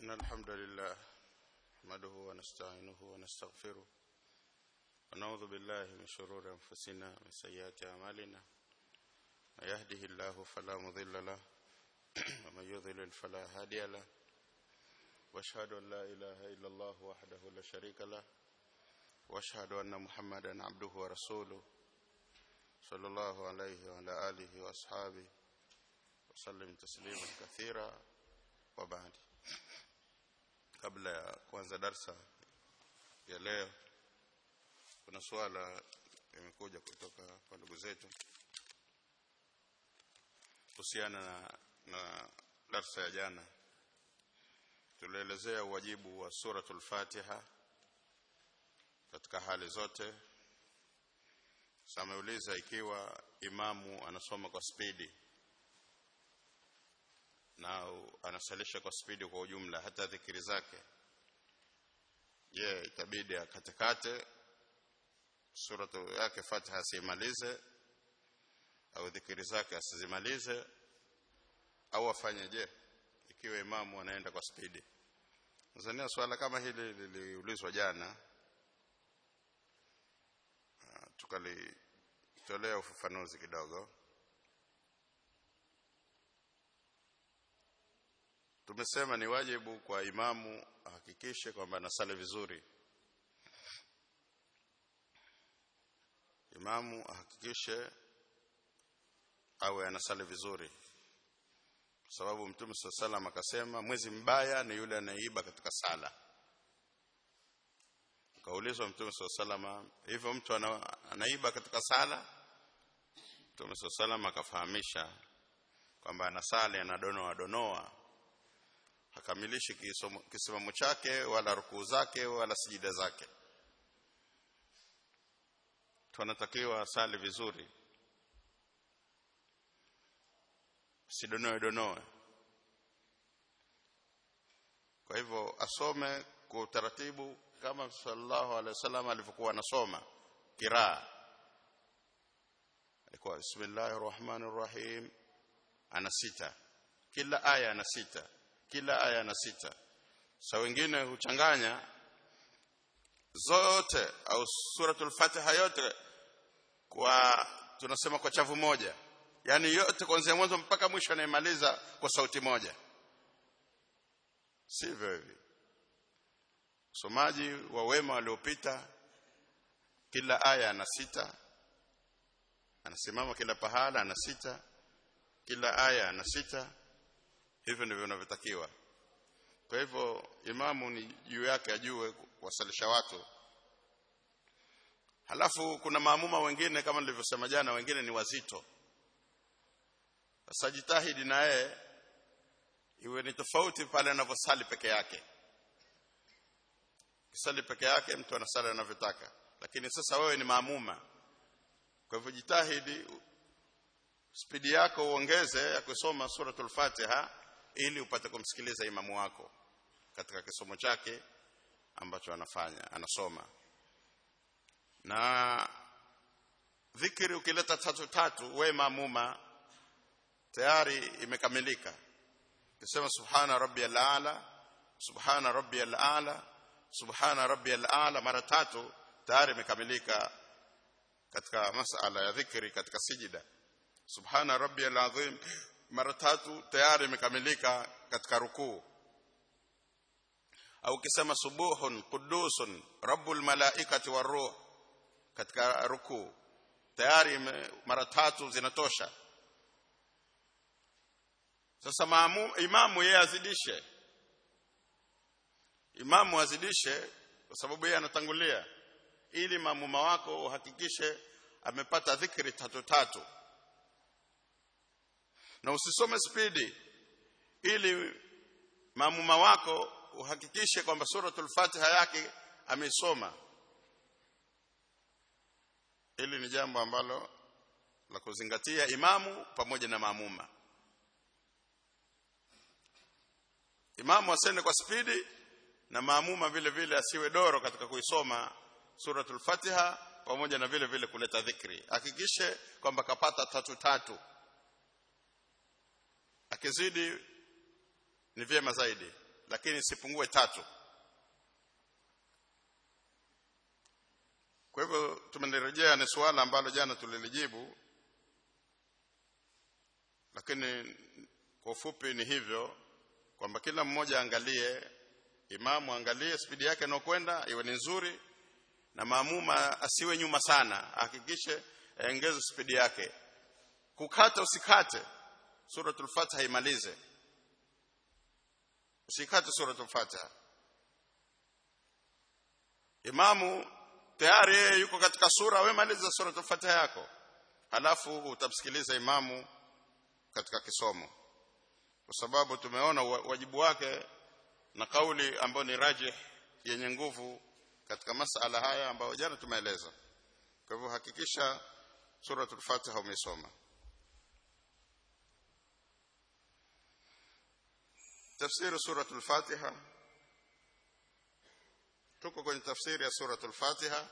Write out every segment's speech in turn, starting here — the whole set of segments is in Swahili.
إن الحمد لله نحمده ونستعينه ونستغفره ونعوذ بالله من شرور أنفسنا ومن سيئات أعمالنا من يهده الله فلا مضل له ومن يضلل فلا هادي له واشهد أن لا إله إلا الله وحده لا شريك له واشهد أن محمدا عبده ورسوله صلى الله عليه وعلى آله وأصحابه وسلم تسليما كثيرا وبعد kabla ya kuanza darsa ya leo kuna swala imekuja kutoka kwa ndugu zetu kuhusiana na, na darsa ya jana tulielezea uwajibu wa suratul Fatiha katika hali zote sameuliza ikiwa imamu anasoma kwa spidi na anasalisha kwa spidi kwa ujumla hata dhikiri zake je yeah, itabidi akatekate suratu yake Fatiha asimalize au dhikiri zake asizimalize au afanye je ikiwa imamu anaenda kwa spidi Tanzania swala kama hili liliulizwa jana tukalitolea ufafanuzi kidogo tumesema ni wajibu kwa imamu ahakikishe kwamba anasali vizuri imamu ahakikishe awe anasali vizuri kwa sababu mtume sallam akasema mwezi mbaya ni yule anayeiba katika sala kaulizwa mtume sallam hivyo mtu ana, anaiba katika sala mtume sallam akafahamisha kwamba anasali anadonoa donoa hakamilishi kisimamo chake wala rukuu zake wala sijida zake tunatakiwa asali vizuri sidonoe donoe kwa hivyo asome kwa utaratibu kama sallallahu alaihi wasallam alivyokuwa anasoma kiraa alikuwa bismillahir rahmanir rahim ana sita kila aya ana sita kila aya na sita sa wengine huchanganya zote au suratul fatiha yote kwa tunasema kwa chavu moja yani yote kuanzia mwanzo mpaka mwisho anaimaliza kwa sauti moja sivyo hivi usomaji wa wema waliopita kila aya ana sita anasimama kila pahala ana sita kila aya ana sita hivyo ndivyo vinavyotakiwa kwa hivyo imamu ni juu yake ajue kuwasalisha watu halafu kuna maamuma wengine kama nilivyosema jana wengine ni wazito sasa jitahidi na yeye iwe ni tofauti pale anavyosali peke yake kisali peke yake mtu anasali anavyotaka lakini sasa wewe ni maamuma kwa hivyo jitahidi spidi yako uongeze ya kusoma suratul Fatiha ili upate kumsikiliza imamu wako katika kisomo chake ambacho anafanya anasoma na dhikri ukileta tatu tatu we mamuma tayari imekamilika ukisema subhana rabbiyal aala subhana rabbiyal aala subhana rabbiyal aala mara tatu tayari imekamilika katika masala ya dhikri katika sijida subhana rabbiyal azim mara tatu tayari imekamilika katika rukuu au ukisema subuhun qudusun rabbul malaikati waruh katika rukuu tayari mara tatu zinatosha sasa maamu, imamu yeye azidishe imamu azidishe kwa sababu yeye anatangulia ili maamuma wako uhakikishe amepata dhikri tatu tatu na usisome spidi ili maamuma wako uhakikishe kwamba suratul Fatiha yake amesoma hili ni jambo ambalo la kuzingatia imamu pamoja na maamuma imamu asende kwa spidi na maamuma vile vile asiwe doro katika kuisoma suratul Fatiha pamoja na vile vile kuleta dhikri hakikishe kwamba kapata tatu tatu akizidi ni vyema zaidi lakini sipungue tatu kwa hivyo tumelirejea ni suala ambalo jana tulilijibu lakini kwa ufupi ni hivyo kwamba kila mmoja angalie imamu angalie spidi yake inayokwenda iwe ni nzuri na maamuma asiwe nyuma sana hakikishe aongeze spidi yake kukata usikate suratul fatiha imalize usikate suratul fatiha imamu tayari yeye yuko katika sura wewe maliza suratul fatiha yako halafu utamsikiliza imamu katika kisomo kwa sababu tumeona wajibu wake na kauli ambayo ni rajih yenye nguvu katika masala haya ambayo jana tumeeleza kwa hivyo hakikisha suratul fatiha umesoma tafsiri suratul fatiha tuko kwenye tafsiri ya suratul fatiha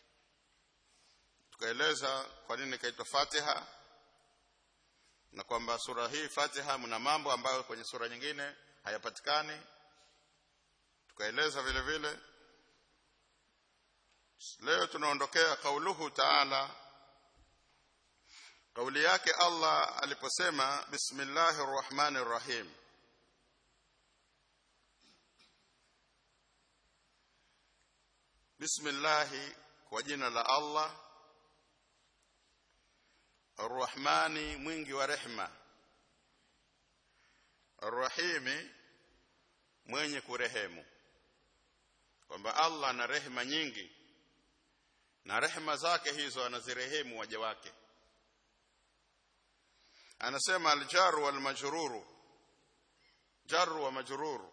tukaeleza kwa nini ikaitwa fatiha na kwamba sura hii fatiha mna mambo ambayo kwenye sura nyingine hayapatikani tukaeleza vile vile leo tunaondokea kauluhu taala kauli yake Allah aliposema bismillahir rahmanir rahim bismillah kwa jina la Allah arrahmani mwingi wa rehma arrahimi mwenye kurehemu kwamba Allah ana rehema nyingi na rehema zake hizo anazirehemu waja wake anasema aljaru wal majruru jaru wa majruru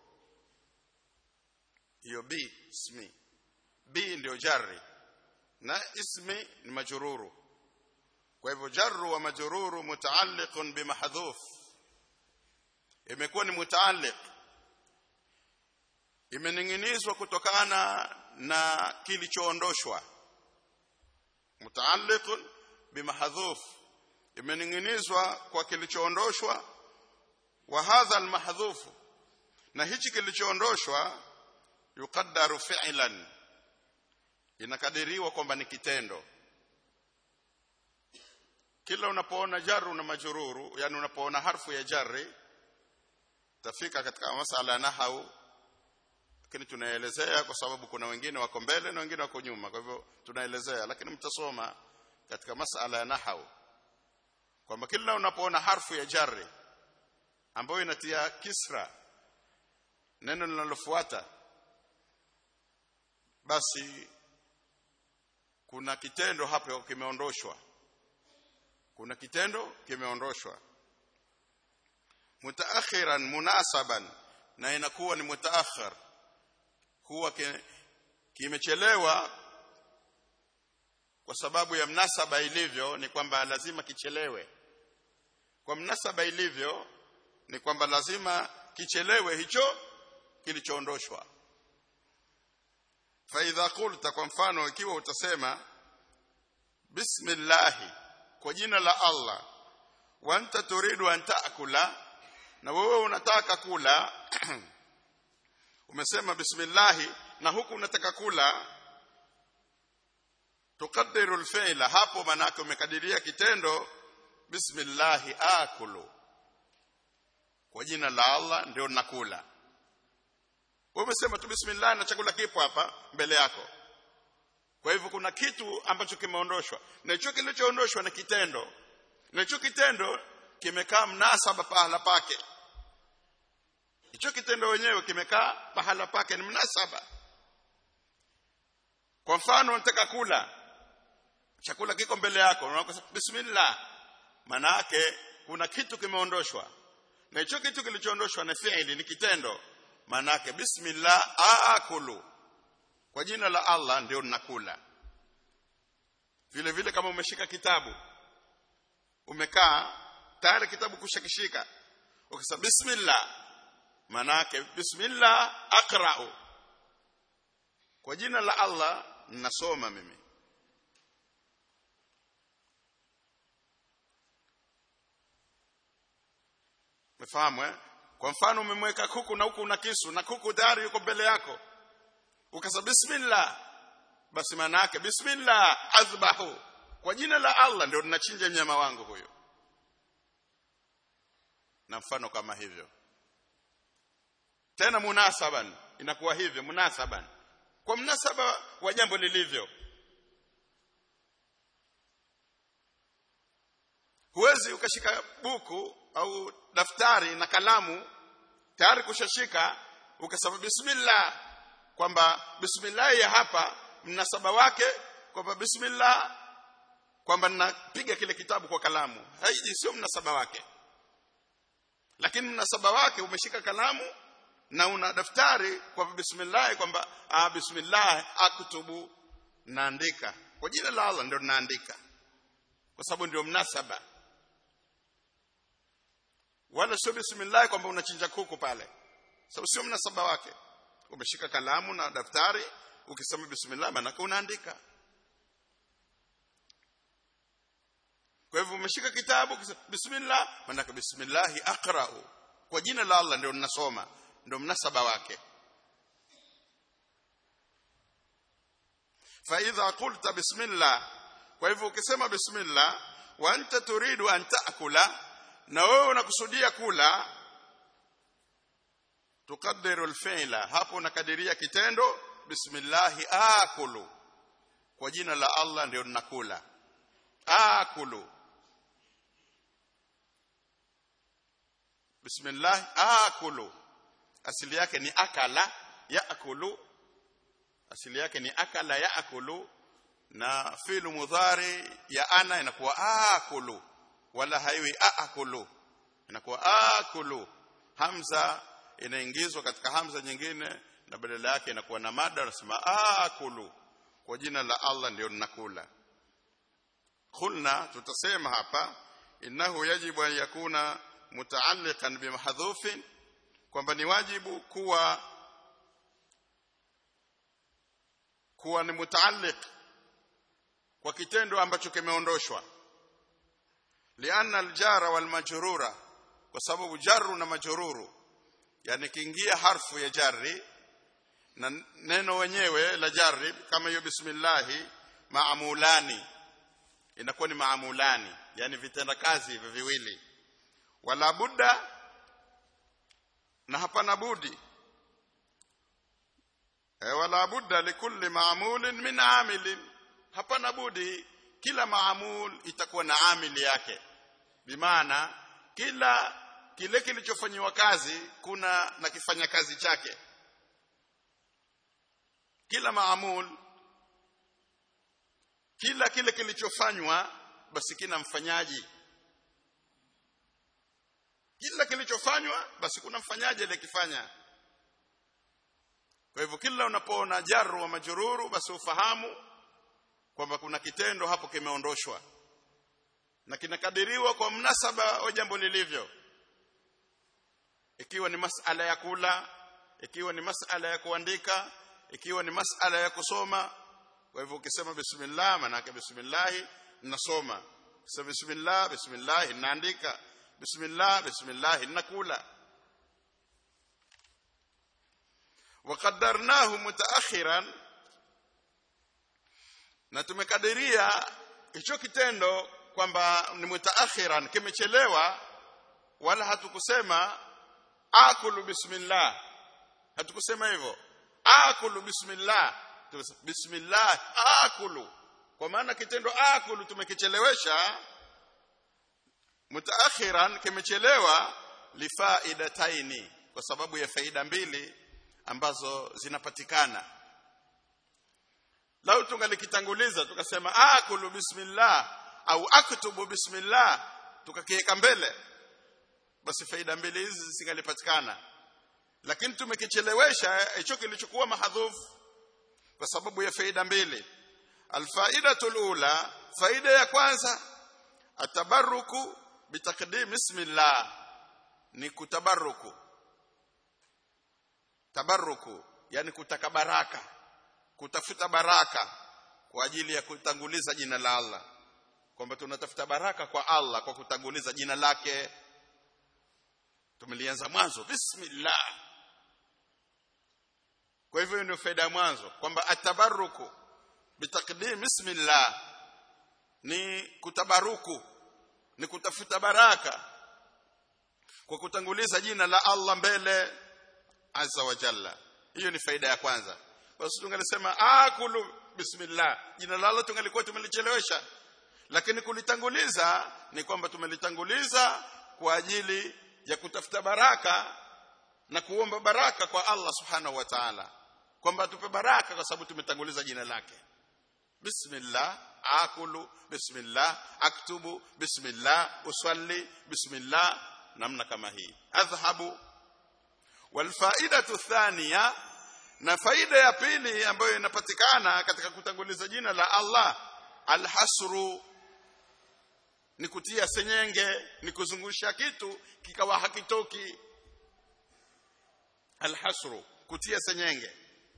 hiyo b ismi b ndio jarri na ismi ni majruru kwa hivyo jarru wa majruru mutaalliqun bimahdhuf imekuwa ni mutaalliq imening'inizwa kutokana na kilichoondoshwa mutaalliqun bimahdhuf imening'inizwa kwa kilichoondoshwa wa hadha almahdhuf na hichi kilichoondoshwa yukaddaru fi'lan inakadiriwa kwamba ni kitendo kila unapoona jaru na majururu yani unapoona harfu ya jarri tafika katika masala ya nahau lakini tunaelezea kwa sababu kuna wengine wako mbele na wengine wako nyuma kwa hivyo tunaelezea lakini mtasoma katika masala ya nahau kwamba kila unapoona harfu ya jarri ambayo inatia kisra neno linalofuata basi kuna kitendo hapo kimeondoshwa kuna kitendo kimeondoshwa mutaakhiran munasaban na inakuwa ni mutaakhir huwa kimechelewa kwa sababu ya mnasaba ilivyo ni kwamba lazima kichelewe kwa mnasaba ilivyo ni kwamba lazima kichelewe hicho kilichoondoshwa faidha qulta kwa mfano ikiwa utasema bismillahi kwa jina la Allah wa anta turidu an taakula na wewe unataka kula umesema bismillahi na huku unataka kula tukaddiru alfi'la hapo manake umekadiria kitendo bismillahi akulu kwa jina la Allah ndio nakula wewe umesema tu bismillah na chakula kipo hapa mbele yako kwa hivyo kuna kitu ambacho kimeondoshwa na hicho kilichoondoshwa ni kitendo na hicho kitendo kimekaa mnasaba pahala pake hicho kitendo wenyewe kimekaa pahala pake ni mnasaba kwa mfano unataka kula chakula kiko mbele yako unasema bismillah maana yake kuna kitu kimeondoshwa na hicho kitu kilichoondoshwa ni fi'ili ni kitendo maana yake bismillah aakulu kwa jina la Allah ndio ninakula vile vile kama umeshika kitabu umekaa tayari kitabu kushakishika ukisema bismillah maana yake bismillah aqra'u kwa jina la Allah ninasoma mimi Mfahamu eh? kwa mfano umemweka kuku na huku una kisu na kuku tayari yuko mbele yako ukasema bismillah basi maana yake bismillah azbahu kwa jina la Allah ndio ninachinja mnyama wangu huyo na mfano kama hivyo tena munasaban inakuwa hivyo munasaban kwa mnasaba wa jambo lilivyo huwezi ukashika buku au daftari na kalamu tayari kushashika ukasema bismillah kwamba bismillah ya hapa mnasaba wake kwamba bismillah kwamba ninapiga kile kitabu kwa kalamu haiji sio mnasaba wake lakini mnasaba wake umeshika kalamu na una daftari kwa bismillah kwamba ah bismillah aktubu naandika kwa jina la Allah ndio naandika kwa sababu ndio mnasaba wala sio bismillah kwamba unachinja kuku pale sababu sio mnasaba wake umeshika kalamu na daftari ukisema bismillah maana unaandika kwa hivyo umeshika kitabu bismillah maana bismillah aqra'u kwa jina la Allah ndio ninasoma ndio mnasaba wake fa idha qulta bismillah kwa hivyo ukisema bismillah wa anta turidu an ta'kula na wewe unakusudia kula tukaddiru alfi'la hapo unakadiria kitendo bismillah akulu kwa jina la Allah ndio ninakula akulu bismillah akulu asili yake ni akala yaakulu asili yake ni akala yaakulu na filu mudhari ya ana inakuwa akulu wala haiwi aakulu inakuwa akulu hamza inaingizwa katika hamza nyingine na badala yake inakuwa na mada unasema akulu kwa jina la Allah ndio ninakula qulna tutasema hapa innahu yajibu an yakuna mutaalliqan bimahdhufin kwamba ni wajibu kuwa kuwa ni mutaalliq kwa kitendo ambacho kimeondoshwa lianna aljara wal majrura kwa sababu jaru na majruru yani kiingia harfu ya jarri na neno wenyewe la jarri kama hiyo bismillah maamulani inakuwa ni maamulani yani vitenda kazi hivyo viwili wala budda na hapana budi e wala budda likulli maamulin min amilin hapana budi kila maamul itakuwa na amili yake bimaana kila kile kilichofanywa kazi kuna na kifanya kazi chake kila maamul kila kile kilichofanywa basi kina mfanyaji kila kilichofanywa basi kuna mfanyaji aliyekifanya kwa hivyo kila unapoona jaru wa majururu basi ufahamu kwamba kuna kitendo hapo kimeondoshwa na kinakadiriwa kwa mnasaba wa jambo lilivyo ikiwa ni masala ya kula ikiwa ni masala ya kuandika ikiwa ni masala ya kusoma kwa hivyo ukisema bismillah maana yake bismillah nasoma sema bismillah bismillah naandika bismillah bismillah nakula وقدرناه متأخرا na tumekadiria hicho kitendo kwamba ni mutaakhiran kimechelewa wala hatukusema akulu bismillah hatukusema hivyo akulu bismillah bismillah akulu kwa maana kitendo akulu tumekichelewesha mutaakhiran kimechelewa lifaidataini kwa sababu ya faida mbili ambazo zinapatikana lau tungalikitanguliza tukasema akulu bismillah au aktubu bismillah tukakiweka mbele basi faida mbili hizi zisingalipatikana lakini tumekichelewesha hicho kilichokuwa mahadhufu kwa sababu ya faida mbili alfaidatul ula faida ya kwanza atabaruku bitakdim bismillah ni kutabaruku tabaruku yani kutaka baraka kutafuta baraka kwa ajili ya kutanguliza jina la Allah kwamba tunatafuta baraka kwa Allah kwa kutanguliza jina lake tumelianza mwanzo bismillah kwa hivyo ndio faida ya mwanzo kwamba atabaruku bitaqdim bismillah ni kutabaruku ni kutafuta baraka kwa kutanguliza jina la Allah mbele azza wa jalla hiyo ni faida ya kwanza kwa sababu tungelisema akulu bismillah jina la Allah tungelikuwa tumelichelewesha lakini kulitanguliza ni kwamba tumelitanguliza kwa ajili ya kutafuta baraka na kuomba baraka kwa Allah subhanahu wa ta'ala kwamba atupe baraka kwa sababu tumetanguliza jina lake bismillah akulu bismillah aktubu bismillah usalli bismillah namna kama hii adhhabu walfaidatu thaniya na faida ya pili ambayo inapatikana katika kutanguliza jina la Allah alhasru ni kutia senyenge ni kuzungusha kitu kikawa hakitoki alhasru kutia senyenge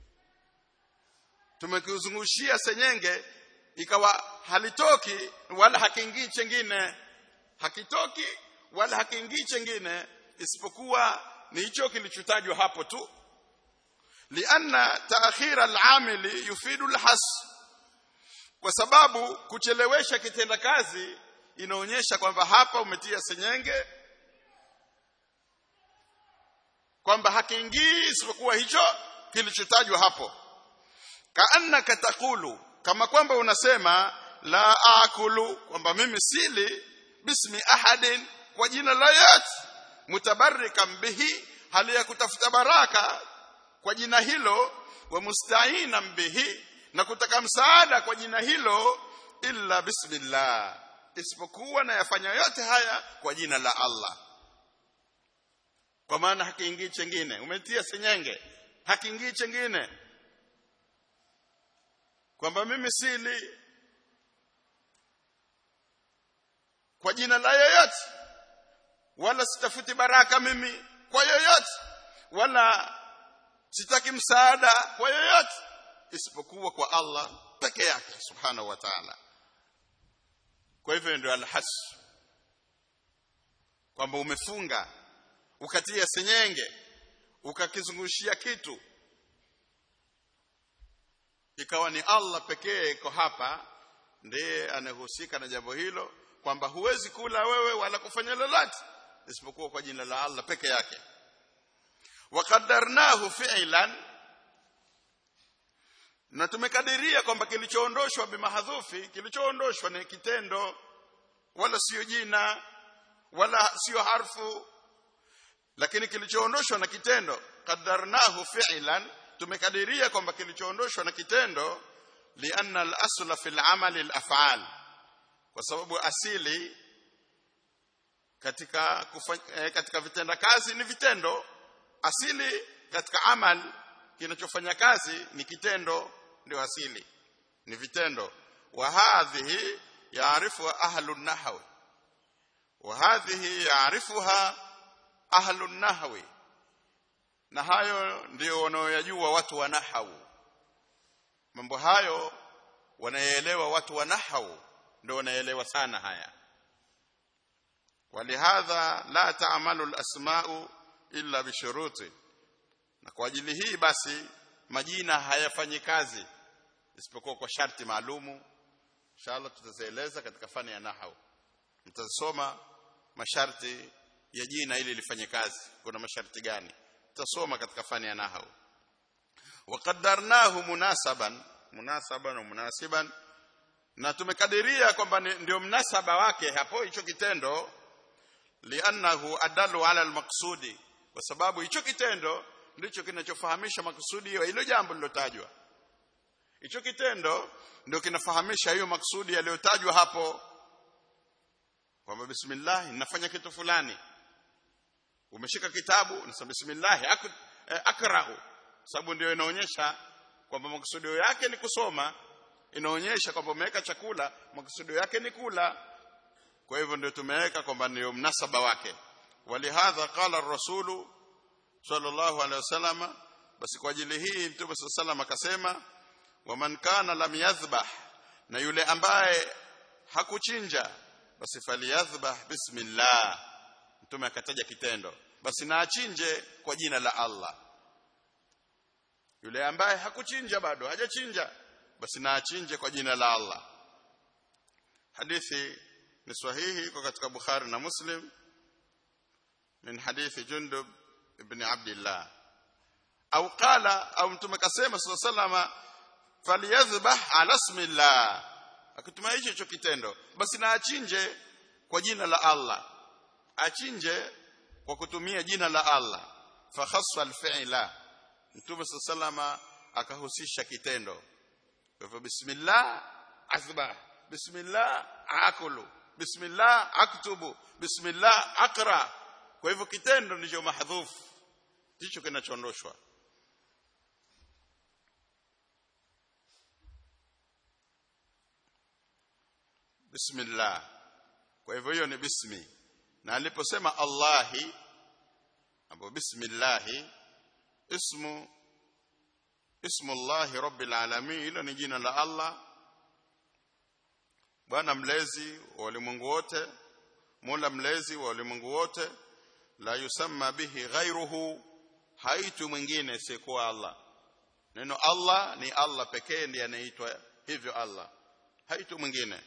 tumekizungushia senyenge ikawa halitoki wala hakiingii chengine hakitoki wala hakiingii chengine isipokuwa ni hicho kilichotajwa hapo tu lianna taakhira al-amili yufidu al-has kwa sababu kuchelewesha kitenda kazi inaonyesha kwamba hapa umetia senyenge kwamba hakiingii isipokuwa hicho kilichotajwa hapo kaannaka taqulu kama kwamba unasema la akulu kwamba mimi sili bismi ahadin kwa jina la yat mutabarrikan bihi hali ya kutafuta baraka kwa jina hilo wa musta'inan bihi na kutaka msaada kwa jina hilo illa bismillah isipokuwa na yafanya yote haya kwa jina la Allah kwa maana hakiingii chengine umetia senyenge hakiingii chengine kwamba mimi sili kwa jina la yoyote wala sitafuti baraka mimi kwa yoyote wala sitaki msaada kwa yoyote isipokuwa kwa Allah peke yake subhanahu wa ta'ala kwa hivyo ndio alhas kwamba umefunga ukatia senyenge ukakizungushia kitu ikawa ni Allah pekee iko hapa ndiye anayehusika na jambo hilo kwamba huwezi kula wewe wala kufanya lolote isipokuwa kwa jina la Allah peke yake waqaddarnahu fi'lan na tumekadiria kwamba kilichoondoshwa bimahdhufi kilichoondoshwa ni kitendo wala sio jina wala sio harfu lakini kilichoondoshwa na kitendo qaddarnahu fi'lan tumekadiria kwamba kilichoondoshwa na kitendo lianna al-asla fil amali al-af'al kwa sababu asili katika kufanya, eh, katika vitenda kazi ni vitendo asili katika amal kinachofanya kazi ni kitendo ndio asili ni vitendo wa hadhihi yaarifu ahlu nahwi wa hadhihi yaarifuha ahlu nahwi na hayo ndio wanaoyajua watu wa nahau mambo hayo wanaelewa watu wa nahau ndio wanaelewa sana haya walihadha la taamalu alasma'u illa bishuruti na kwa ajili hii basi majina hayafanyi kazi isipokuwa kwa sharti maalumu inshallah tutazieleza katika fani ya nahau mtasoma masharti ya jina ili lifanye kazi kuna masharti gani tutasoma katika fani ya nahau waqaddarnahu munasaban munasaban na munasiban na tumekadiria kwamba ndio mnasaba wake hapo hicho kitendo liannahu adalu ala almaqsudi kwa sababu hicho kitendo ndicho kinachofahamisha makusudi ya hilo jambo lilotajwa hicho kitendo ndio kinafahamisha hiyo makusudi yaliyotajwa hapo kwamba bismillah ninafanya kitu fulani umeshika kitabu unasema bismillah ak, eh, akra'u sababu ndio inaonyesha kwamba makusudio yake ni kusoma inaonyesha kwamba umeweka chakula makusudio yake ni kula kwa hivyo ndio tumeweka kwamba ndio mnasaba wake walihadha qala ar-rasulu sallallahu alaihi wasallam basi kwa ajili hii mtume sallallahu akasema waman kana lam yadhbah na yule ambaye hakuchinja basi faliyadhbah bismillah mtume akataja kitendo basi na achinje kwa jina la Allah yule ambaye hakuchinja bado hajachinja basi na achinje kwa jina la Allah hadithi ni sahihi iko katika Bukhari na Muslim min hadithi Jundub ibn Abdullah au qala au mtume kasema sallallahu falyadhbah ala ismillah akitumia hicho hicho kitendo basi na achinje kwa jina la Allah achinje kwa kutumia jina la Allah fa khassa al-fi'la mtume sallallahu akahusisha kitendo kwa hivyo bismillah athbah bismillah akulu bismillah aktubu bismillah akra kwa hivyo kitendo ndicho mahdhufu ndicho kinachoondoshwa bismillah kwa hivyo hiyo ni bismi na aliposema allahi hapo bismillahi ismu ismu allahi rabbil alamin hilo ni jina la allah bwana mlezi wa ulimwengu wote mola mlezi wa ulimwengu wote la yusamma bihi ghairuhu haitu mwingine isiyekuwa allah neno allah ni allah pekee ndiye anaitwa hivyo allah haitu mwingine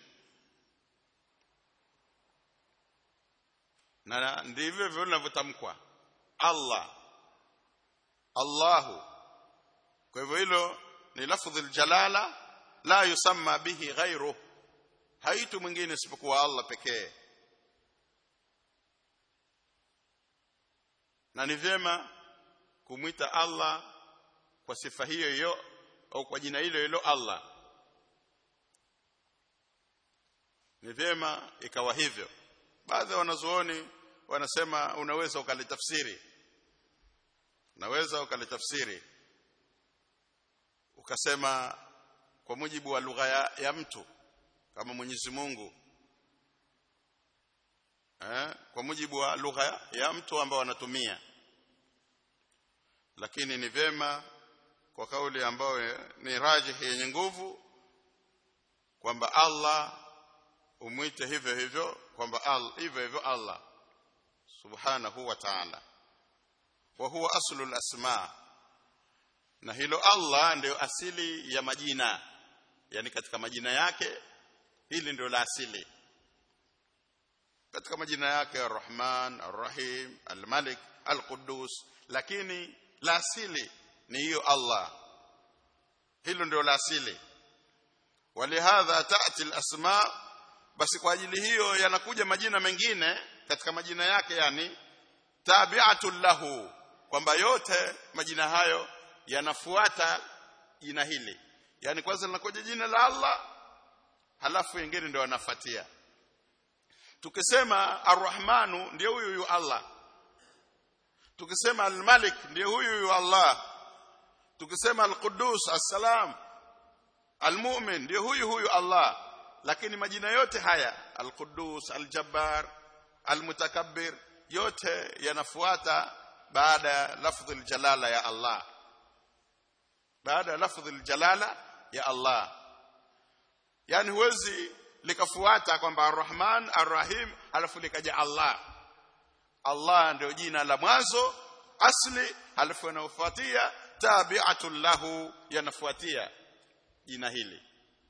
na ndivyo vile vinavyotamkwa Allah Allahu kwa hivyo hilo ni lafdhul jalala la yusamma bihi ghairu haitu mwingine isipokuwa Allah pekee na ni vyema kumwita Allah kwa sifa hiyo hiyo au kwa jina hilo hilo Allah ni vyema ikawa hivyo baadhi ya wanazuoni wanasema unaweza ukalitafsiri unaweza ukalitafsiri ukasema kwa mujibu wa lugha ya, ya mtu kama Mwenyezi Mungu eh, kwa mujibu wa lugha ya mtu ambao wanatumia lakini ni vema kwa kauli ambayo ni rajihi yenye nguvu kwamba Allah umwite hivyo hivyo kwamba Allah hivyo hivyo Allah subhanahu wa ta'ala wa huwa aslul asma na hilo Allah ndio asili ya majina yani katika majina yake hili ndio la asili katika majina yake Ar-Rahman Ar-Rahim Al-Malik Al-Quddus lakini la asili ni hiyo Allah hilo ndio la asili walihadha ta'ti al-asma basi kwa ajili hiyo yanakuja majina mengine katika majina yake yani tabi'atul lahu kwamba yote majina hayo yanafuata jina hili yani kwanza linakuja jina la Allah halafu wengine ndio wanafuatia tukisema arrahmanu ndio huyu huyu Allah tukisema almalik ndio huyu huyu Allah tukisema alquddus assalam almu'min ndio huyu huyu Allah lakini majina yote haya alquddus aljabbar almutakabbir yote yanafuata baada ya lafdhul jalala ya Allah baada ya lafdhul jalala ya Allah yani huwezi likafuata kwamba arrahman arrahim alafu likaja Allah Allah ndio jina la mwanzo asli alafu yanafuatia tabi'atul lahu yanafuatia jina hili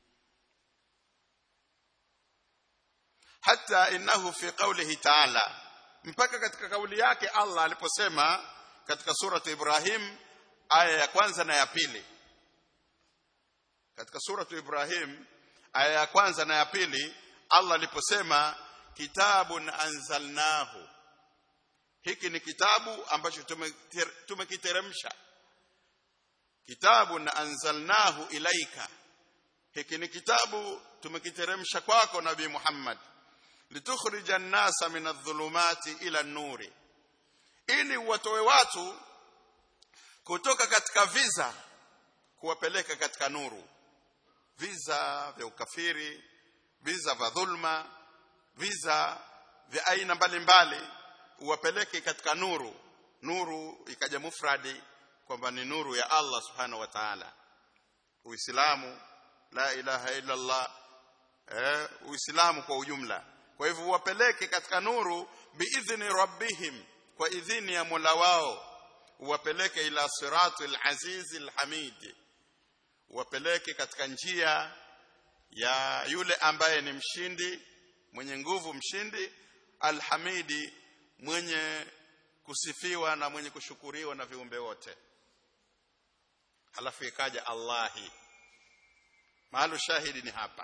hata innahu fi qawlihi ta'ala mpaka katika kauli yake Allah aliposema katika surati Ibrahim aya ya kwanza na ya pili katika surati Ibrahim aya ya kwanza na ya pili Allah aliposema kitabun anzalnahu hiki ni kitabu ambacho tumekiteremsha kitabun anzalnahu ilaika hiki ni kitabu tumekiteremsha kwako nabii Muhammad litukhrija an-nasa min adh-dhulumati ila an-nuri ili watoe watu kutoka katika viza kuwapeleka katika nuru viza vya ukafiri viza vya dhulma viza vya aina mbalimbali uwapeleke katika nuru nuru ikaja mufradi kwamba ni nuru ya Allah subhanahu wa ta'ala uislamu la ilaha illa Allah eh uislamu kwa ujumla kwa hivyo uwapeleke katika nuru biidhni rabbihim kwa idhini ya Mola wao uwapeleke ila siratul azizil hamid uwapeleke katika njia ya yule ambaye ni mshindi mwenye nguvu mshindi alhamidi mwenye kusifiwa na mwenye kushukuriwa na viumbe wote halafu ikaja Allahi mahalu shahidi ni hapa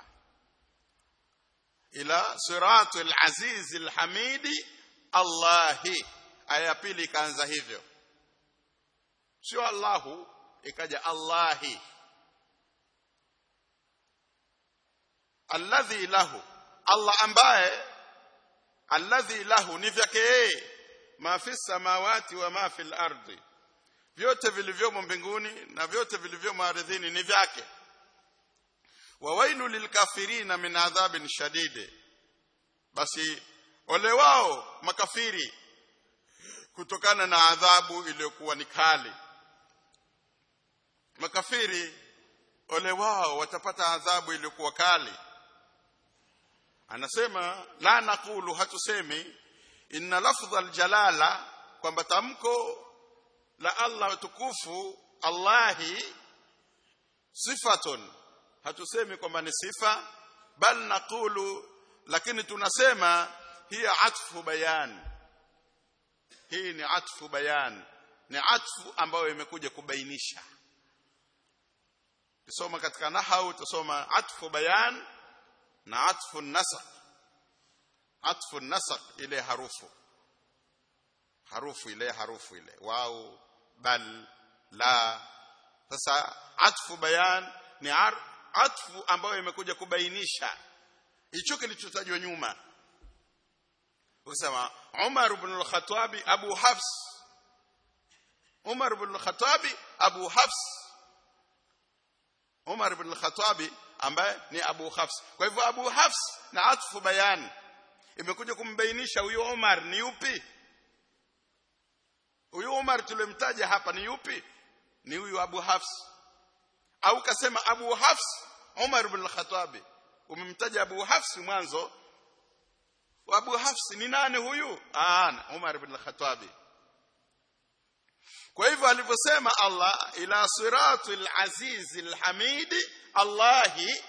ila siratul azizil hamidi Allahi aya pili ikaanza hivyo sio Allahu ikaja Allahi alladhi lahu Allah ambaye alladhi lahu ni vyake yeye ma fi samawati wa ma fil ardi vyote vilivyomo mbinguni na vyote vilivyomo ardhini ni vyake wa wailu lilkafirina min adhabin shadid basi ole wao makafiri kutokana na adhabu iliyokuwa ni kali makafiri ole wao watapata adhabu iliyokuwa kali anasema la naqulu hatusemi inna lafdha aljalala kwamba tamko la Allah tukufu Allahi sifatun hatusemi kwamba ni sifa bal naqulu lakini tunasema hiya atfu bayan hii ni atfu bayan ni atfu ambayo imekuja kubainisha tusoma katika nahau tusoma atfu bayan na atfu nasaq atfu nasaq ile harufu harufu ile harufu ile wau bal la sasa atfu bayan ni ar, atfu ambayo imekuja kubainisha hicho kilichotajwa nyuma ukisema Umar ibn al-Khattab Abu Hafs Umar ibn al-Khattab Abu Hafs Umar ibn al-Khattab ambaye ni Abu Hafs kwa hivyo Abu Hafs na atfu bayan imekuja kumbainisha huyo Umar ni yupi huyo Umar tulemtaja hapa ni yupi ni huyu Abu Hafs au kasema Abu Hafs Umar ibn al-Khattab umemtaja Abu Hafs mwanzo Abu Hafs ni nani huyu ah Umar ibn al-Khattab kwa hivyo alivyosema Allah ila siratul azizil hamidi Allahi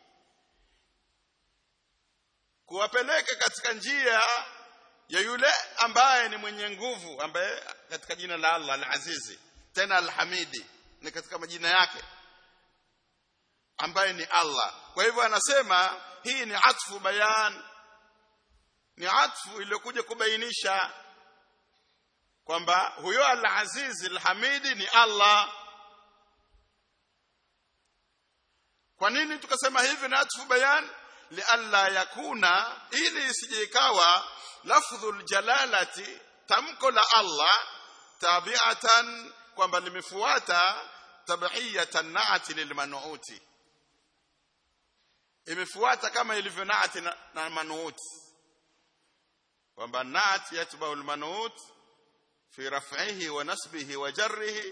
kuwapeleka katika njia ya yule ambaye ni mwenye nguvu ambaye katika jina la Allah al-Azizi tena al-Hamidi ni katika majina yake ambaye ni Allah kwa hivyo anasema hii ni atfu bayan ni atfu iliyokuja kubainisha kwamba huyo al-Aziz al-Hamidi ni Allah kwa nini tukasema hivi na atfu bayan lialla yakuna ili isije ikawa lafdhul jalalati tamko la Allah tabi'atan kwamba limefuata tabiyatan naati lilmanuuti imefuata kama ilivyo naati na, na manuuti kwamba naati yatba'u almanuut fi raf'ihi wa nasbihi wa jarrihi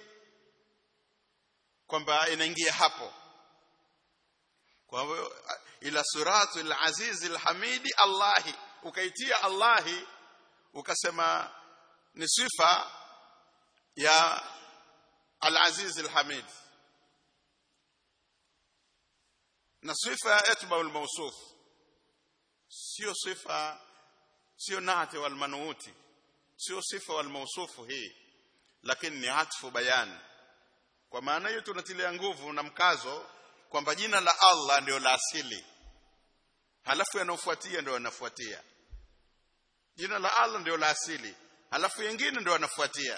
kwamba inaingia hapo kwa hivyo ila siratul aziz alhamidi allahi ukaitia allahi ukasema ni sifa ya al-aziz al-hamid na sifa yatba al-mawsuf sio sifa sio nati wal manuuti sio sifa wal mawsufu hii lakini ni atfu bayan kwa maana hiyo tunatilia nguvu na mkazo kwamba jina la Allah ndio la asili halafu yanaofuatia ndio yanafuatia jina la Allah ndio la asili halafu yengine ndio yanafuatia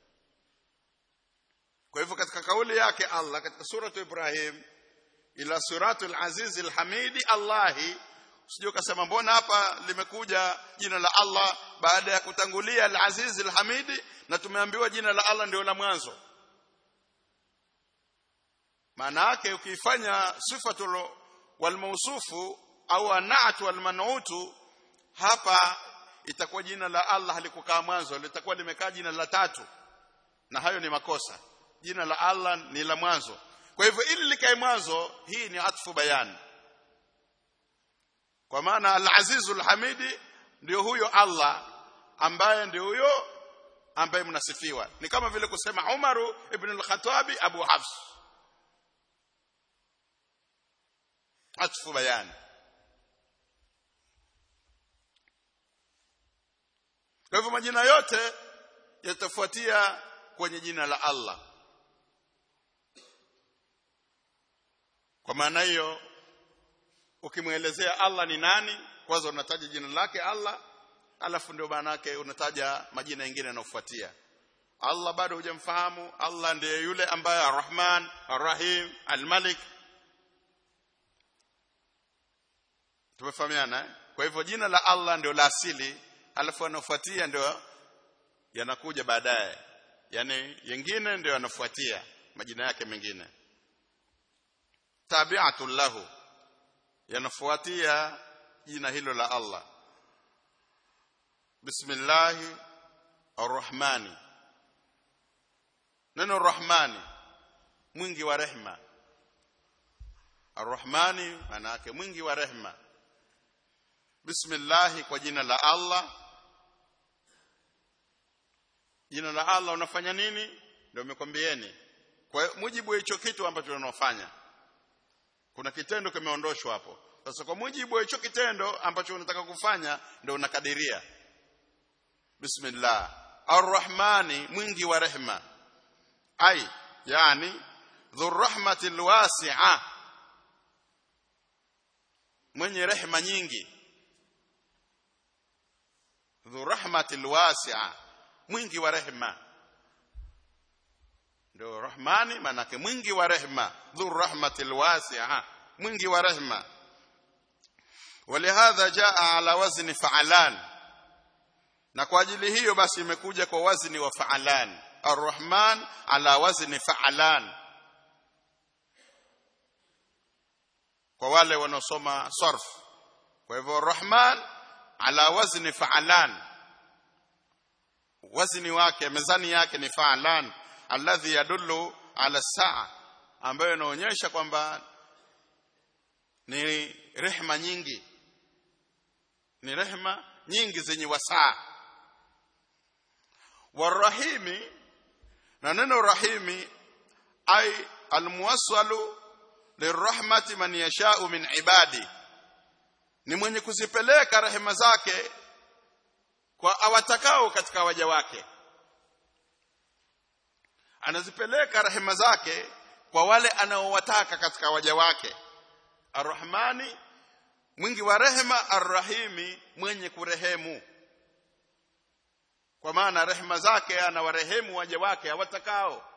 kwa hivyo katika kauli yake Allah katika suratu Ibrahim ila suratul aziz alhamidi Allahi usije ukasema mbona hapa limekuja jina la Allah baada ya kutangulia al-aziz al-hamidi na tumeambiwa jina la Allah ndio la mwanzo maana yake ukifanya sifatul wal mawsufu au anatu wal manutu hapa itakuwa jina la Allah halikukaa mwanzo litakuwa limekaa jina la tatu na hayo ni makosa jina la Allah ni la mwanzo kwa hivyo ili likae mwanzo hii ni atfu bayan kwa maana al-azizul hamidi ndio huyo Allah ambaye ndio huyo ambaye mnasifiwa ni kama vile kusema Umaru ibn al-Khattabi Abu Hafs atfu bayani kwa hivyo majina yote yatafuatia kwenye jina la Allah kwa maana hiyo ukimwelezea Allah ni nani kwanza unataja jina lake Allah alafu ndio maana yake unataja majina mengine yanayofuatia Allah bado hujamfahamu Allah ndiye yule ambaye Ar-Rahman Ar-Rahim Al-Malik tumefahamiana eh? kwa hivyo jina la Allah ndio la asili alafu yanafuatia ndio yanakuja baadaye yani yengine ndio yanafuatia majina yake mengine tabi'atul lahu yanafuatia jina hilo la Allah bismillahi arrahmani neno rahmani mwingi wa rehma arrahmani maana yake mwingi wa rehma bismillahi kwa jina la Allah jina la Allah unafanya nini ndio umekwambieni kwa mujibu wa hicho kitu ambacho unafanya kuna kitendo kimeondoshwa hapo sasa kwa mujibu wa hicho kitendo ambacho unataka kufanya ndio unakadiria bismillah arrahmani mwingi wa rehma ai yani dhurrahmatil wasi'a mwenye rehma nyingi dhurrahmatil wasi'a mwingi wa rehma ndio rahmani manake mwingi wa rehma dhurrahmatil wasi'a mwingi wa rehma ولهذا جاء على وزن فعلان na kwa ajili hiyo basi imekuja kwa wazni wa fa'alan arrahman ala wazni fa'alan kwa wale wanaosoma sarf kwa hivyo arrahman ala wazni fa'alan wazni wake mezani yake ni fa'alan alladhi yadullu ala saa ambayo inaonyesha kwamba ni rehma nyingi ni rehma nyingi zenye wasaa warahimi na neno rahimi ay almuwassalu lirahmati man yashau min ibadi ni mwenye kuzipeleka rehema zake kwa awatakao katika waja wake anazipeleka rehema zake kwa wale anaowataka katika waja wake arrahmani mwingi wa rehema arrahimi mwenye kurehemu kwa maana rehema zake anawarehemu waja wake hawatakao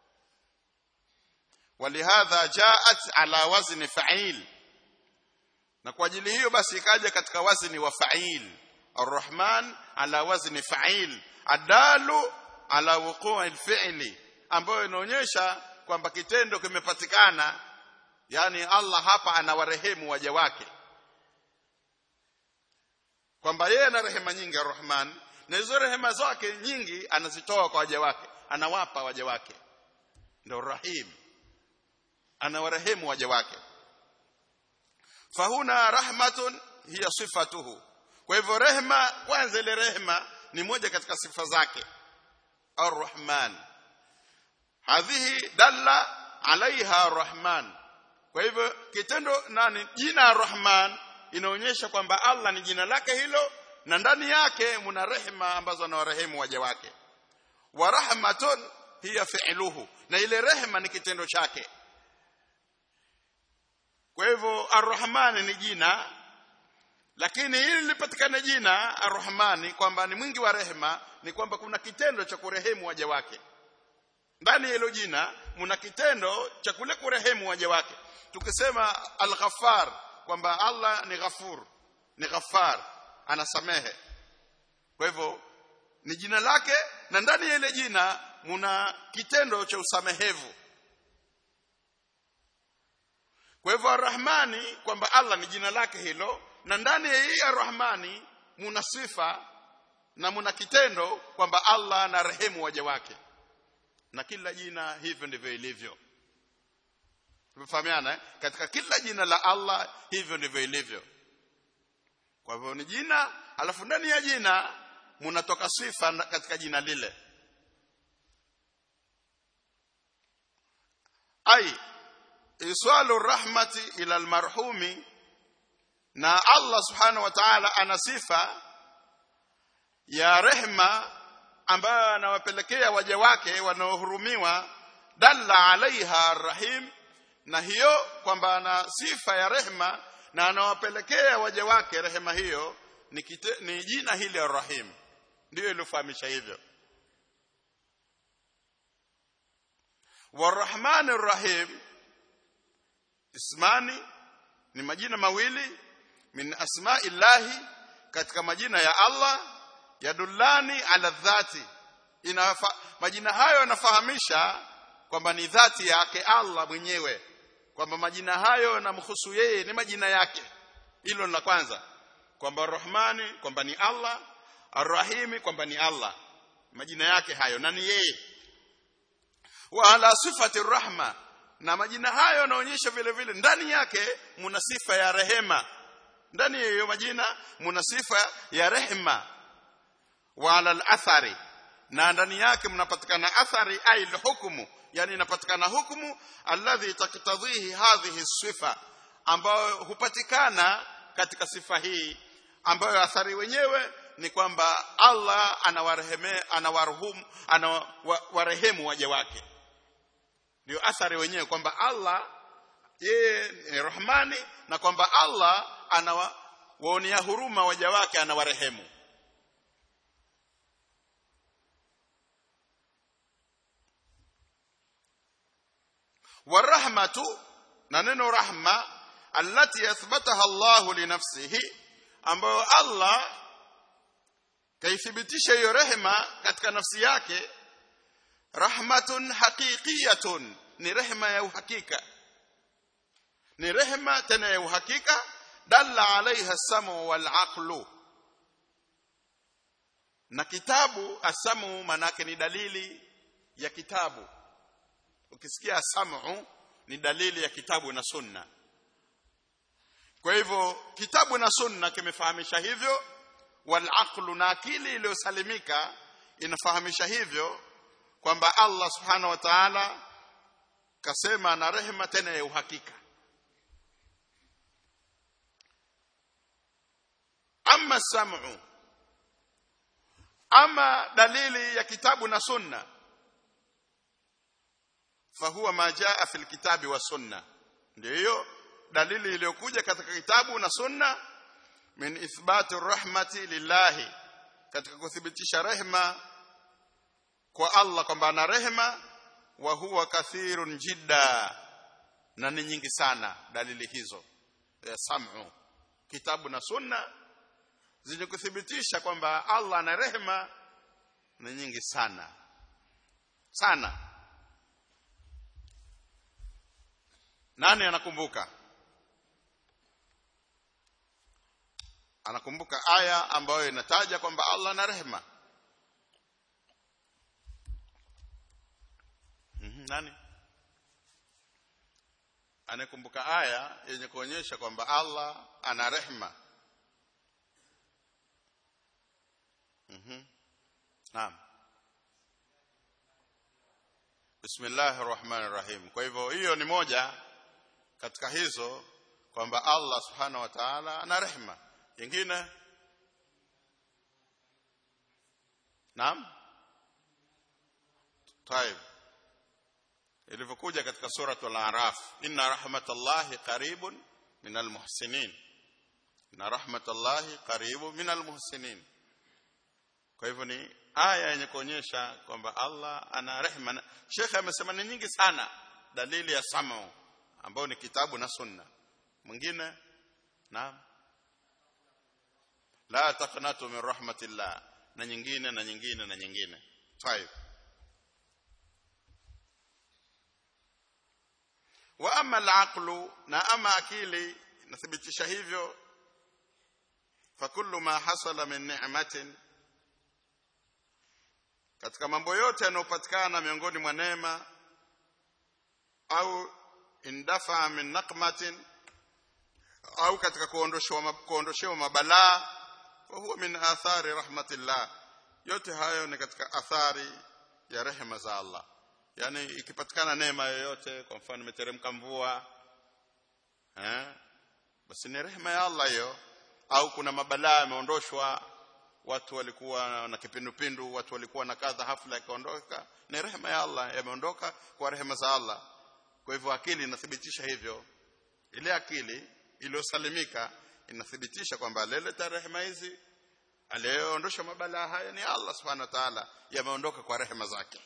walihadha jaat ala wazni fa'il na kwa ajili hiyo basi ikaja katika wazni wa fa'il arrahman ala wazni fa'il adalu ala wuqu'i alfi'li ambayo inaonyesha kwamba kitendo kimepatikana yani Allah hapa anawarehemu waja wake kwamba yeye ana rehema nyingi arrahman na hizo rehema zake nyingi anazitoa kwa waja wake anawapa waja wake ndio rahim anawarehemu waja wake fahuna rahmatun hiya sifatuhu kwa hivyo rehema kwanza ile rehema ni moja katika sifa zake arrahman hadhihi dalla alaiha arrahman kwa hivyo kitendo nani jina arrahman inaonyesha kwamba Allah ni jina lake hilo na ndani yake muna rehema ambazo anawarehemu waja wake wa rahmatun hiya fi'luhu na ile rehema ni kitendo chake kwa hivyo arrahman ni jina lakini ili lipatikane jina arrahmani kwamba ni mwingi wa rehema ni kwamba kuna kitendo cha kurehemu waja wake ndani ya hilo jina muna kitendo cha kule kurehemu waja wake tukisema al-ghaffar kwamba Allah ni ghafur ni ghaffar anasamehe kwa hivyo ni jina lake na ndani ya ile jina muna kitendo cha usamehevu kwa hivyo arrahmani kwamba Allah ni jina lake hilo na ndani ya hii arrahmani muna sifa na muna kitendo kwamba Allah na rehemu waja wake na kila jina hivyo ndivyo ilivyo tumefahamiana eh? katika kila jina la Allah hivyo ndivyo ilivyo kwa hivyo ni jina alafu ndani ya jina munatoka sifa katika jina lile ai iswalu rahmati ila almarhumi na Allah subhanahu wa ta'ala ana sifa ya rehma ambayo anawapelekea waja wake wanaohurumiwa dalla alaiha arrahim na hiyo kwamba ana sifa ya rehma na anawapelekea waja wake rehema hiyo ni, kite, ni jina hili arrahim ndio ilofahamisha hivyo warahman arrahim ismani ni majina mawili min asma'illahi katika majina ya Allah yadullani ala dhati inafa, majina hayo yanafahamisha kwamba ni dhati yake Allah mwenyewe kwamba majina hayo yanamhusu yeye ni majina yake hilo la kwanza kwamba Rahmani kwamba ni Allah Arrahimi kwamba ni Allah majina yake hayo na ni yeye wa ala sifati rahma na majina hayo yanaonyesha vile vile ndani yake muna sifa ya rehema ndani ya hiyo majina muna sifa ya rehema wa ala al-athari na ndani yake mnapatikana athari ai hukumu yani inapatikana hukumu alladhi taktadhihi hadhihi sifa ambayo hupatikana katika sifa hii ambayo athari wenyewe ni kwamba Allah anawareheme anawaruhumu anawarehemu waja wake ndio athari wenyewe kwamba Allah yeye ni Rahmani na kwamba Allah anawaonea huruma waja wake anawarehemu warahmatu na neno rahma allati yathbataha Allah li nafsihi ambayo Allah kaithibitisha hiyo rehema katika nafsi yake rahmatun haqiqiyatun ni rehema ya uhakika ni rehema tena ya uhakika dalla alaiha samu wal aqlu na kitabu asamu manake ni dalili ya kitabu ukisikia samu ni dalili ya kitabu na sunna kwa hivyo kitabu na sunna kimefahamisha hivyo wal aqlu na akili iliyosalimika inafahamisha hivyo kwamba Allah subhanahu wa ta'ala kasema na rehema tena ya uhakika ama sam'u ama dalili ya kitabu na sunna fahuwa ma jaa fil kitabi wa sunna ndio hiyo dalili iliyokuja katika kitabu na sunna min ithbati rahmati lillahi katika kuthibitisha rehema kwa Allah kwamba ana rehema wa huwa kathirun jidda na ni nyingi sana dalili hizo ya sam'u kitabu na sunna zenye kuthibitisha kwamba Allah ana rehema ni nyingi sana sana nani anakumbuka anakumbuka aya ambayo inataja kwamba Allah ana rehema mm-hmm. nani anakumbuka aya yenye kuonyesha kwamba Allah ana rehema mhm naam Bismillahir Rahmanir Rahim kwa hivyo hiyo ni moja katika hizo kwamba Allah Subhanahu wa Ta'ala ana rehema nyingine Naam Taib ilivyokuja katika suratul Araf inna rahmatallahi qaribun minal muhsinin inna rahmatallahi qaribun minal muhsinin kwa hivyo ni aya yenye kuonyesha kwamba Allah ana rehema Sheikh amesema ni nyingi sana dalili ya samu ambayo ni kitabu na sunna mwingine naam la taqnatu min rahmatillah na nyingine na nyingine na nyingine طيب wa ama al na ama akili nathibitisha hivyo fa kullu ma hasala min ni'matin katika mambo yote yanayopatikana miongoni mwa neema au indafa min naqmatin au katika kuondoshewa kuondoshewa mabalaa fa huwa min athari rahmatillah yote hayo ni katika athari ya rehema za Allah yani ikipatikana neema yoyote kwa mfano imeteremka mvua eh basi ni rehema ya Allah hiyo au kuna mabalaa yameondoshwa watu walikuwa na kipindupindu watu walikuwa na kadha hafla ikaondoka ni rehema ya Allah yameondoka kwa rehema za Allah kwa hivyo akili inathibitisha hivyo ile akili iliyosalimika inathibitisha kwamba leleta rehema hizi aliyeondosha mabalaa haya ni Allah subhanahu wa ta'ala yameondoka kwa rehema zake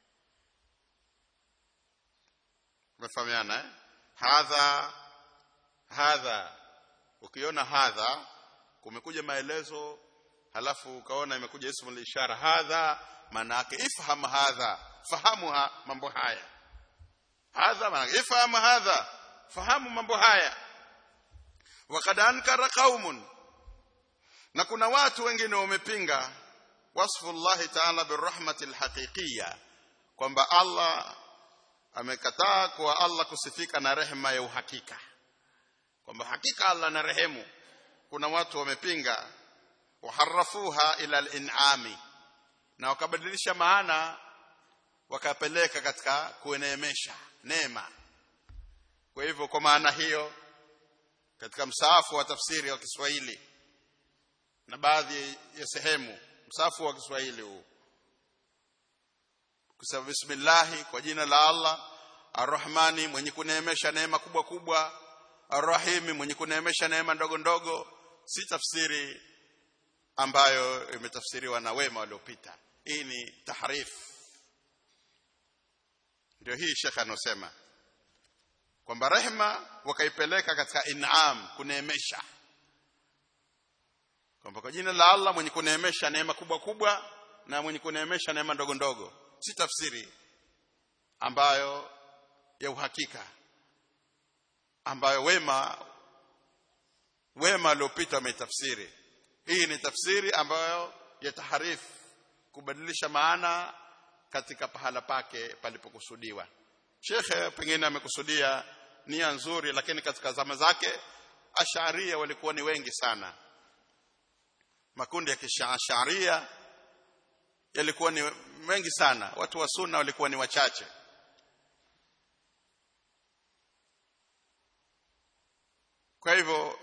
umefahamiana eh hadha hadha ukiona hadha kumekuja maelezo halafu ukaona imekuja ismu ishara hadha maana yake ifham hadha fahamu ha, mambo haya hadha maana ifham hadha fahamu mambo haya wakad ankara qaumun na kuna watu wengine wamepinga wasfu Allah ta'ala birahmati alhaqiqiyya kwamba Allah amekataa kwa Allah kusifika na rehema ya uhakika kwamba hakika Allah na rehemu kuna watu wamepinga waharafuha ila al-in'ami na wakabadilisha maana wakapeleka katika kueneemesha neema kwa hivyo kwa maana hiyo katika msaafu wa tafsiri wa Kiswahili na baadhi ya sehemu msafu wa Kiswahili huu kusema bismillah kwa jina la Allah arrahmani mwenye kuneemesha neema kubwa kubwa arrahimi mwenye kuneemesha neema ndogo ndogo si tafsiri ambayo imetafsiriwa na wema waliopita hii ni tahrif ndio hii shekha anosema kwamba rehma wakaipeleka katika in'am kuneemesha kwamba kwa jina la Allah mwenye kuneemesha neema kubwa kubwa na mwenye kuneemesha neema ndogo ndogo si tafsiri ambayo ya uhakika ambayo wema wema waliopita wametafsiri hii ni tafsiri ambayo ya taharif kubadilisha maana katika pahala pake palipokusudiwa shekhe pengine amekusudia nia nzuri lakini katika zama zake asharia walikuwa ni wengi sana makundi ya kisharia yalikuwa ni mengi sana watu wa sunna walikuwa ni wachache kwa hivyo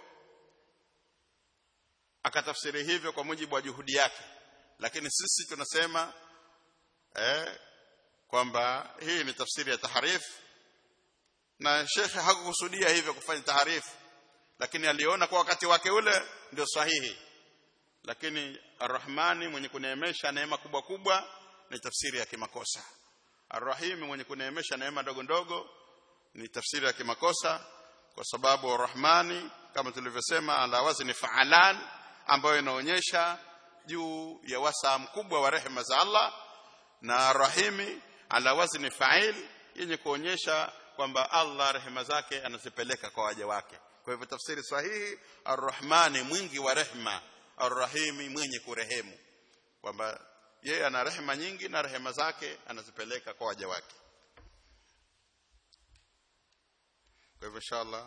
akatafsiri hivyo kwa mujibu wa juhudi yake lakini sisi tunasema eh, kwamba hii ni tafsiri ya taharif na shekhe hakukusudia hivyo kufanya taharifu lakini aliona kwa wakati wake ule ndio sahihi lakini arrahmani mwenye kuneemesha neema kubwa kubwa ni tafsiri ya kimakosa arrahimi mwenye kuneemesha neema ndogo ndogo ni tafsiri ya kimakosa kwa sababu arrahmani kama tulivyosema ala wazni faalan ambayo inaonyesha juu ya wasaa mkubwa wa rehema za Allah na arrahimi ala wazni fa'il yenye kuonyesha kwamba Allah rehema zake anazipeleka kwa waja wake kwa hivyo tafsiri sahihi arrahmani mwingi wa rehema arrahimi mwenye kurehemu kwamba yeye ana rehema nyingi na rehema zake anazipeleka kwa waja wake kwa hivyo inshallah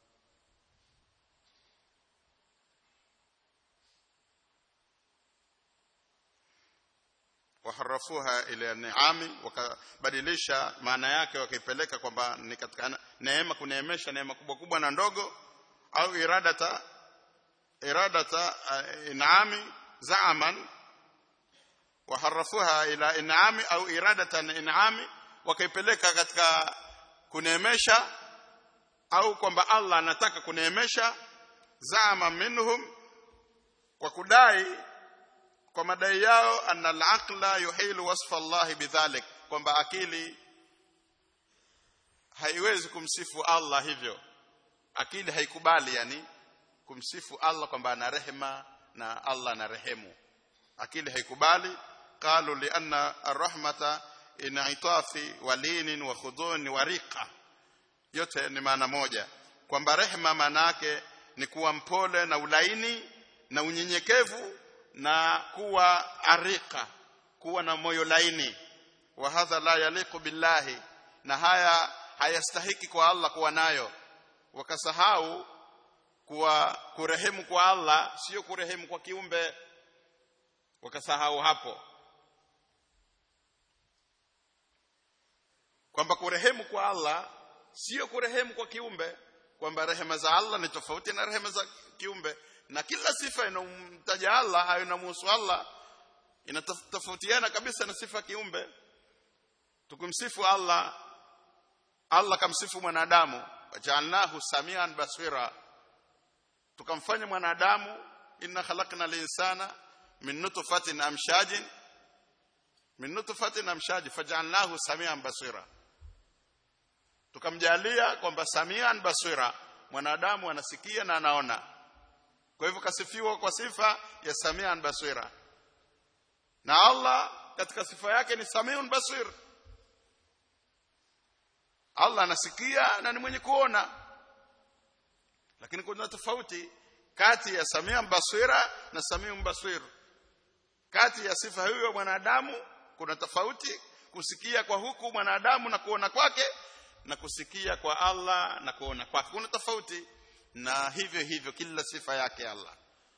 waharafuha ila niami wakabadilisha maana yake wakaipeleka kwamba ni katika neema kuneemesha neema kubwa kubwa na ndogo au iradata iradata uh, inami zaaman waharafuha ila inami au iradatan inami wakaipeleka katika kuneemesha au kwamba Allah anataka kuneemesha zama minhum kwa kudai kwa madai yao anna al-aqla yuhilu wasfa Allah bidhalik kwamba akili haiwezi kumsifu Allah hivyo akili haikubali yani kumsifu Allah kwamba ana rehema na Allah ana rehemu akili haikubali qalu li anna ar-rahmata in'itafi walinin wa khudun wa riqa yote ni maana moja kwamba rehema maana yake ni kuwa mpole na ulaini na unyenyekevu na kuwa arika kuwa na moyo laini wa hadha la yaliqu billahi na haya hayastahiki kwa Allah kuwa nayo wakasahau kuwa kurehemu kwa Allah sio kurehemu kwa kiumbe wakasahau hapo kwamba kurehemu kwa Allah sio kurehemu kwa kiumbe kwamba rehema za Allah ni tofauti na rehema za kiumbe na kila sifa inamtaja Allah au inamhusu Allah inatofautiana kabisa na sifa kiumbe tukimsifu Allah Allah kamsifu mwanadamu waja'alnahu samian basira tukamfanya mwanadamu inna khalaqna al-insana min nutfatin amshajin min nutfatin amshaj faj'alnahu samian basira tukamjalia kwamba samian basira mwanadamu anasikia na anaona kwa hivyo kasifiwa kwa sifa ya samian basira na Allah katika sifa yake ni samiun basir Allah anasikia na ni mwenye kuona lakini kuna tofauti kati ya samian basira na samiun basir kati ya sifa hiyo mwanadamu kuna tofauti kusikia kwa huku mwanadamu na kuona kwake na kusikia kwa Allah na kuona kwake kuna tofauti na hivyo hivyo kila sifa yake Allah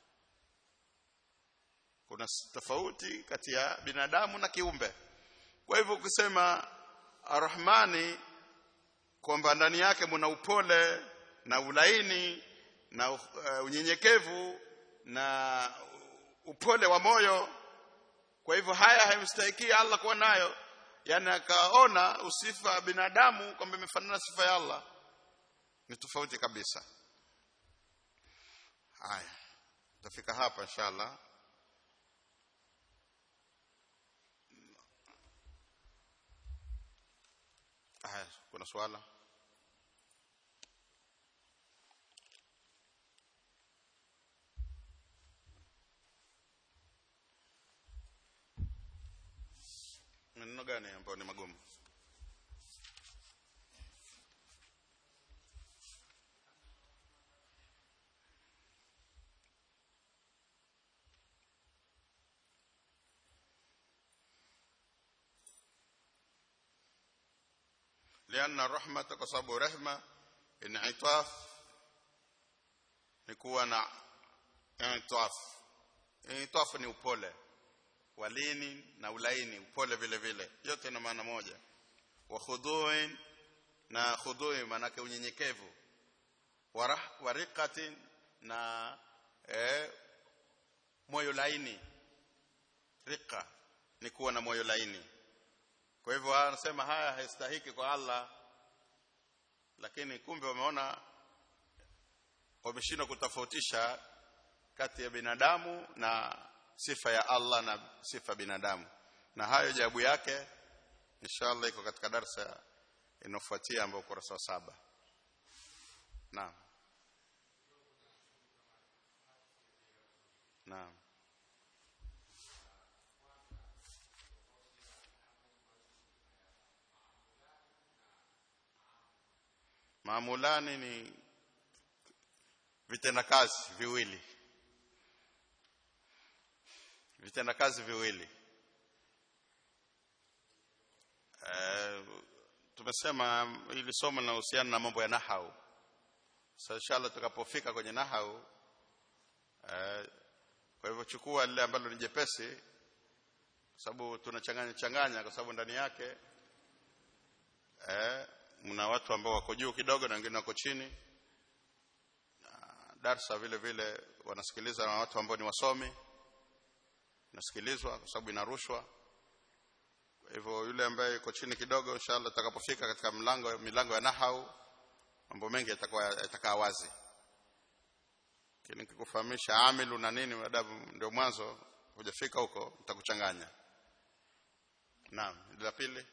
kuna tofauti kati ya binadamu na kiumbe kwa hivyo ukisema arrahmani kwamba ndani yake mna upole na ulaini na uh, unyenyekevu na upole wa moyo kwa hivyo haya haimstahiki Allah kuwa nayo yani akaona usifa binadamu kwamba imefanana sifa ya Allah ni tofauti kabisa haya tutafika hapa inshallah haya kuna swala maneno gani ambayo ni magumu لأن الرحمة kwa sababu rehma initaf ni kuwa na initaf initaf ni upole walini na ulaini upole vile vile yote ina maana moja wa khuduin na khudui maana unyenyekevu wariqatin na eh, moyo laini rika ni kuwa na moyo laini kwa hivyo anasema haya haistahiki kwa Allah lakini kumbe wameona wameshindwa kutofautisha kati ya binadamu na sifa ya Allah na sifa binadamu na hayo jawabu yake inshallah iko katika darsa inofuatia ambayo ukurasa wa saba naam naam maamulani ni vitendakazi viwili vitendakazi viwili e, tumesema ili somo linahusiana na mambo ya nahau sasa inshallah tukapofika kwenye nahau e, kwa hivyo chukua lile ambalo ni jepesi kwa sababu tunachanganya changanya kwa sababu ndani yake eh mna watu ambao wako juu kidogo na wengine wako chini na darsa vile vile wanasikiliza na watu ambao ni wasomi nasikilizwa kwa sababu inarushwa kwa hivyo yule ambaye yuko chini kidogo inshallah atakapofika katika mlango milango ya nahau mambo mengi yatakuwa yatakaa wazi lakini nikikufahamisha amilu na nini adabu ndio mwanzo hujafika huko nitakuchanganya naam la pili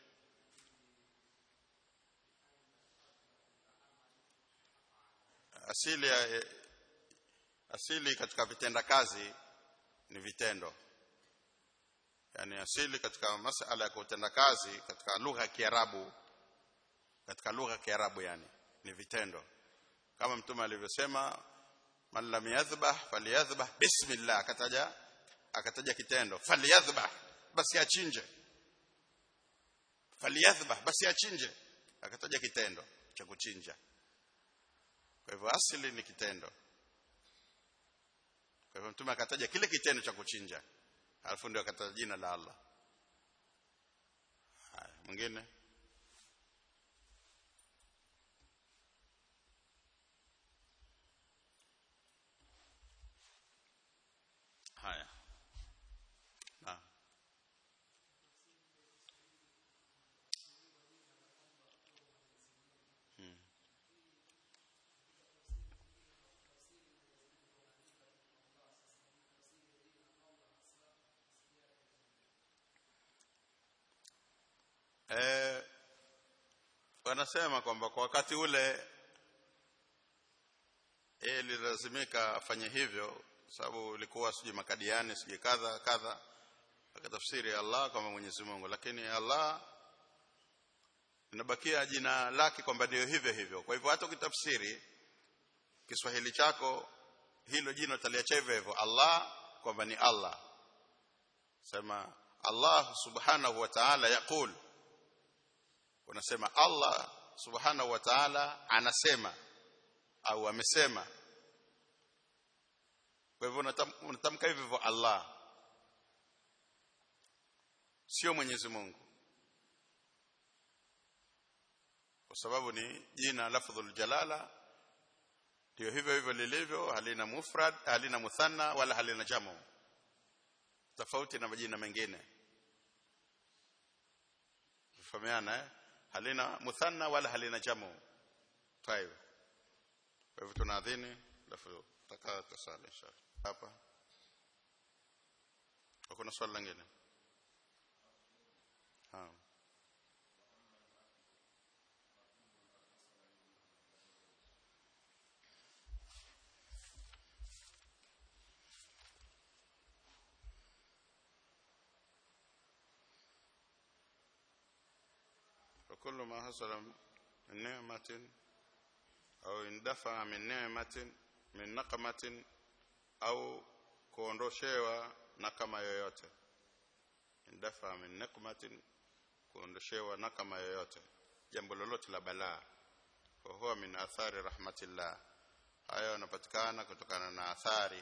asili ya, asili katika vitenda kazi ni vitendo yani asili katika masala ya kutenda kazi katika lugha ya Kiarabu katika lugha ya Kiarabu yani ni vitendo kama mtume alivyosema man lam yadhbah falyadhbah bismillah akataja akataja kitendo falyadhbah basi achinje falyadhbah basi achinje akataja kitendo cha kuchinja kwa hivyo asili ni kitendo kwa hivyo mtume akataja kile kitendo cha kuchinja alafu ndio akataja jina la Allah haya mwingine eh wanasema kwamba kwa wakati ule yeye ililazimika afanye hivyo sababu ilikuwa sijui makadiani sijui kadha kadha akatafsiri Allah kama Mwenyezi Mungu lakini Allah inabakia jina lake kwamba ndio hivyo hivyo kwa hivyo hata ukitafsiri Kiswahili chako hilo jina utaliacha hivyo hivyo Allah kwamba ni Allah sema Allah subhanahu wa ta'ala yaqul unasema Allah subhanahu wa ta'ala anasema au amesema kwa hivyo unatamka hivyo hivyo Allah sio Mwenyezi Mungu kwa sababu ni jina lafdhul jalala ndio hivyo hivyo lilivyo halina mufrad halina muthanna wala halina jamu tofauti na majina mengine fahamiana eh halina muthanna wala halina jamu tayeb kwa hivyo tunaadhini alafu takaa tasali inshallah hapa kuna swali lingine ha وكل ما حصل من نعمة أو اندفع من نعمة من نقمة au kuondoshewa nakama yoyote indafa min niqmatin kuondoshewa nakama yoyote jambo lolote la balaa kwa huwa min athari rahmatillah hayo yanapatikana kutokana na athari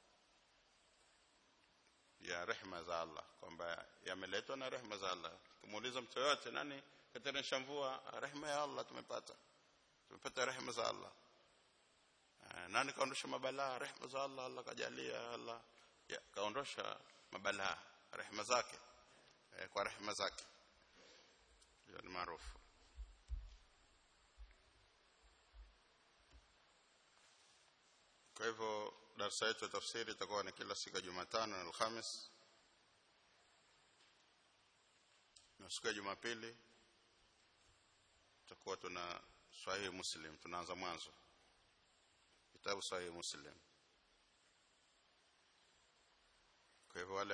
ya rehma za Allah kwamba yameletwa na rehma za Allah kumuuliza mtu yote nani kateremsha mvua rehma ya Allah tumepata tumepata rehma za Allah nani kaondosha mabalaa rehma za Allah Allah kajalia Allah ya, kaondosha mabalaa rehma zake e, kwa rehma zake hiyo ni maarufu kwa hivyo darasa yetu ya tafsiri itakuwa ni kila siku ya Jumatano na Alhamis na siku ya Jumapili tutakuwa tuna Swahili Muslim tunaanza mwanzo kitabu Sahih Muslim kwa hivyo wale